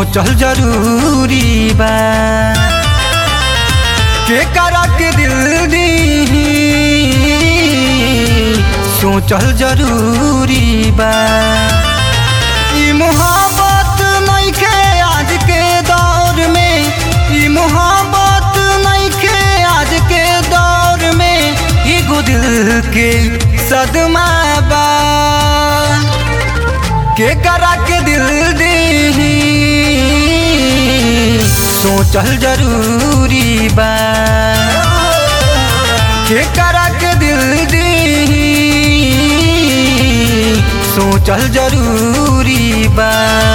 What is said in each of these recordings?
सोचल जरूरी बा के करा के दिल दी सोचल जरूरी बा ई मोहब्बत नइखे आज के दौर में ई मोहब्बत नइखे आज के दौर में एगो दिल के सदमा बा के करा के दिल दी सोचल जरूरी बा के करा के दिल दी सोचल जरूरी बा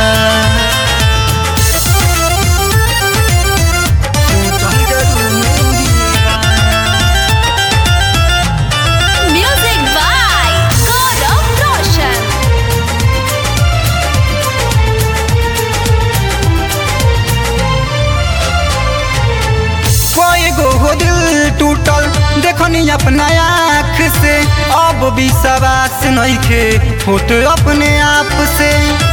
सोचल जरूरी बा Music by Gaurav Roshan. कोई गो हो दिल टूटल देखनी अपना आँख से अब विश्वास नइखे होत अपने आप से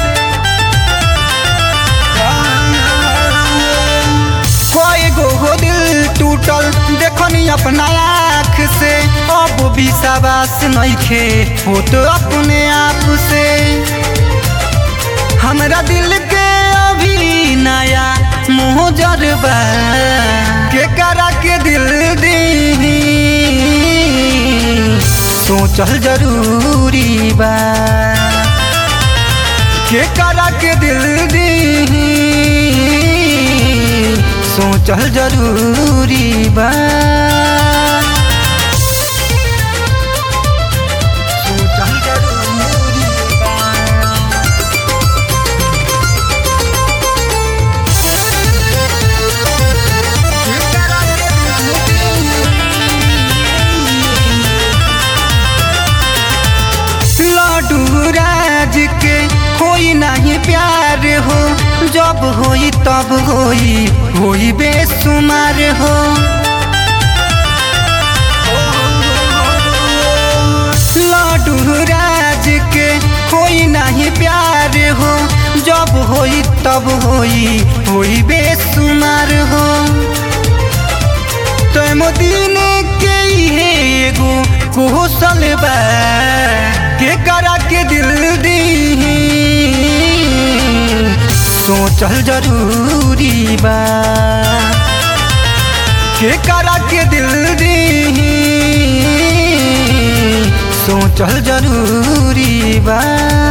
कोई गो हो दिल टूटल देखनी अपना आँख से अब विश्वास नइखे होत अपने आप से हमरा दिल के अभी नया मुँह जरबा के करा के दिल दी सोचल जरूरी बा के करा के दिल दी सोचल जरूरी बा सोचल जरूरी बा लाडू राज के होई नहीं प्यार हो जब होई तब होई होई बेसुमार हो लाडू राज के होई नहीं प्यार हो जब होई तब होई होई बेसुमार हो तैमो दिन के इहे एगो कौशल बा के करा के दिल दी सोचल जरूरी बा के करा के दिल दी सोचल जरूरी बा